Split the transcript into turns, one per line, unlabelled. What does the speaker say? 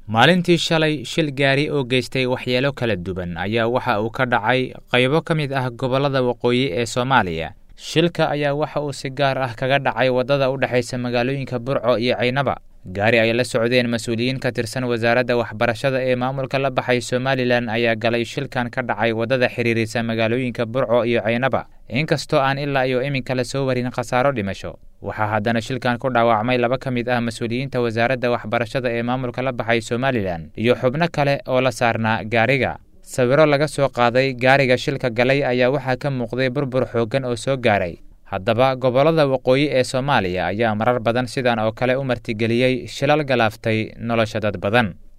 maalintii shalay shil gaari oo geystay waxyeelo kala duwan ayaa waxa uu ka dhacay qaybo ka mid ah gobollada waqooyi ee soomaaliya shilka ayaa waxa uu si gaar ah kaga dhacay waddada u dhexaysa magaalooyinka burco iyo caynaba gaari ay la socdeen mas-uuliyiin ka tirsan wasaaradda waxbarashada ee maamulka la baxay somalilan ayaa galay shilkan ka dhacay waddada xiriirisa magaalooyinka burco iyo caynaba inkastoo aan ilaa iyo iminka la soo warin khasaaro dhimasho waxaa haddana shilkan ku dhaawacmay laba ka mid ah mas-uuliyiinta wasaaradda waxbarashada ee maamulka la baxay somalilan iyo xubno kale oo la saarnaa gaariga sawiro laga soo qaaday gaariga shilka galay ayaa waxaa ka muuqday burbur xooggan oo soo gaaray haddaba gobollada waqooyi ee soomaaliya ayaa marar badan sidan oo kale u martigeliyey shilal galaaftay nolosha dad badan